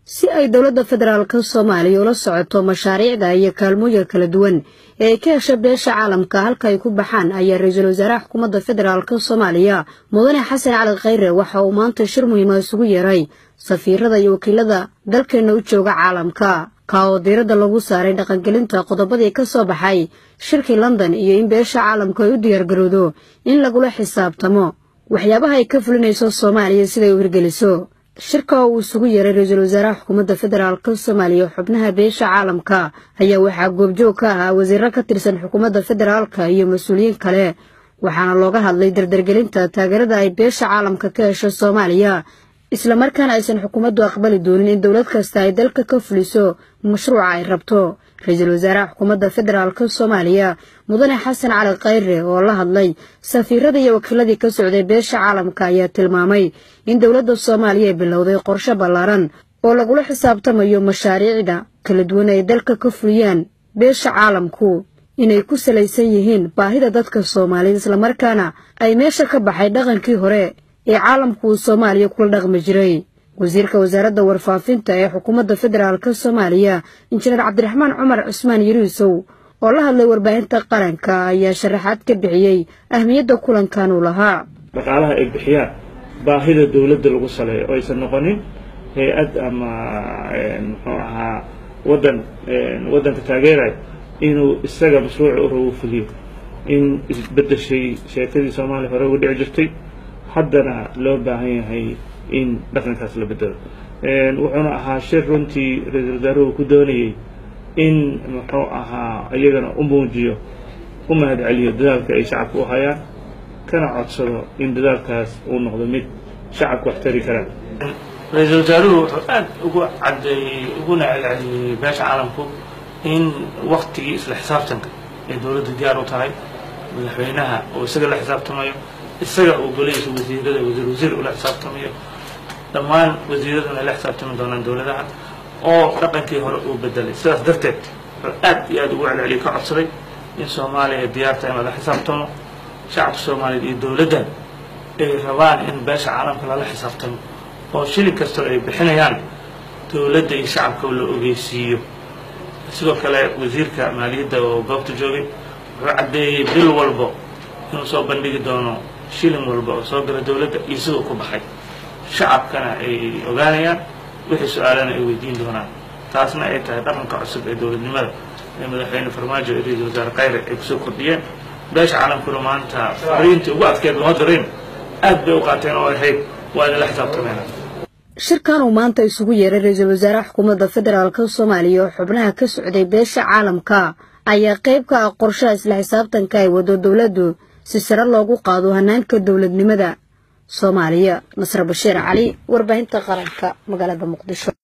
si ay dowladda federaalka soomaaliya ula socoto mashaariicda iyo kaalmooyinka kala duwan ee ay ka hesha beesha caalamka halka ay ku baxaan ayaa ra-iisul wasaaraha xukuumadda federaalka soomaaliya mudane xasan cali khayre waxa uu maanta shir muhiima isugu yeeray safiirada iyo wakiilada dalkeenna u jooga caalamka ka oo diiradda lagu saaray dhaqangelinta qodobadii ka soo baxay shirkii london iyo in beesha caalamku ay u diyaargarowdo in lagula xisaabtamo waxyaabaha ay ka fulinayso soomaaliya siday u hirgeliso shirka oo uu isugu yeeray ra-iisul wasaaraha xukuumadda federaalka soomaaliya xubnaha beesha caalamka ayaa waxaa goobjoog ka ahaa wasiiro ka tirsan xukuumadda federaalka iyo mas-uuliyiin kale waxaana looga hadlay dardargelinta taageerada ay beesha caalamka ka hesho soomaaliya islamarkaana aysan xukuumaddu aqbali doonin in dowlad kasta ay dalka ka fuliso mashruuca ay rabto ra-iisul wasaaraha xukuumadda federaalka soomaaliya mudane xasan cali khayre oo la hadlay safiirada iyo wakiiladii ka socday beesha caalamka ayaa tilmaamay in dowladda soomaaliya ay bilowday qorshe ballaaran oo lagula xisaabtamayo mashaariicda kala duwan ay dalka ka fuliyaan beesha caalamku inay ku salaysan yihiin baahida dadka soomaaliyeed islamarkaana ay meesha ka baxay dhaqankii hore ee caalamku uu soomaaliya kula dhaqmi jiray wasiirka wasaaradda warfaafinta ee xukuumadda federaalka soomaaliya injineer cabdiraxmaan cumar cusmaan yariisow oo la hadlay warbaahinta qaranka ayaa sharaxaad ka bixiyey ahmiyadda kulankan uu lahaa dhaqaalaha ay bixiyaan baahida dowladda lagu saleeyo oo aysan noqonin hay-ad ama muxuu ahaa waddan waddanka taageeraya inuu isaga mashruuca u rabo fuliyo in isbedeshay sheekadii soomaaliya hore uga dhici jirtay haddana loo baahan yahay in dhaqankaas la bedelo wuxuuna ahaa shir runtii ra-iisul wasaaruhu ku doonayey in muxuu ahaa iyagana u muujiyo u mahad celiyo dadaalka ay shacabka u hayaan kana codsado in dadaalkaas uu noqdo mid shacabka wax tari karaan ra-iisul wasaaruhu wuxuu aad ugu cadeeyey uguna celceliyey beesha caalamku in waktigii isla xisaabtanka ay dowladda diyaar u tahay madaxweynaha oo isaga la xisaabtamayo isaga uu golihiisa wasiirada wasiir wasiir ula xisaabtamayo dhammaan wasiiraduna la xisaabtami doonaan dowladaha oo dhaqankii hore uu bedelay sidaas darteed wuxuu aad iyo aad ugu celceliyo ka codsaday in soomaaliya diyaarta in lala xisaabtamo shacabka soomaaliyeed iyo dowladdan ay rabaan in beesha caalamka lala xisaabtamo oo shilin kastoo ay bixinayaan dowladda iyo shacabka la ogeysiiyo sidoo kale wasiirka maaliyadda oo goobta joogay wuxuu caddeeyey bil walbo inuu soo bandhigi doono shilin walba oo soo gala dowladda iyo siduu ku baxay shacabkana ay ogaanayaan wixii su-aalana ay weydiin doonaan taasna ay tahay dhaqanka cusub ee dowladnimada ee madaxweyne farmaajo iyo ra-iisul wasaare khayre ay kusoo kordhiyeen beesha caalamkuna maanta fariintii ugu adkeed lama dirayn aad bay u qaateen oo ahayd waa idinla xisaabtameen shirkan uu maanta isugu yeeray ra-iisul wasaaraha xukuumadda federaalka soomaaliya oo xubnaha ka socday beesha caalamka ayaa qayb ka ah qorshaha isla xisaabtanka ay wado dowladdu si sare loogu qaado hanaanka dowladnimada soomaaliya nasre bashiir cali warbaahinta qaranka magaalada muqdisho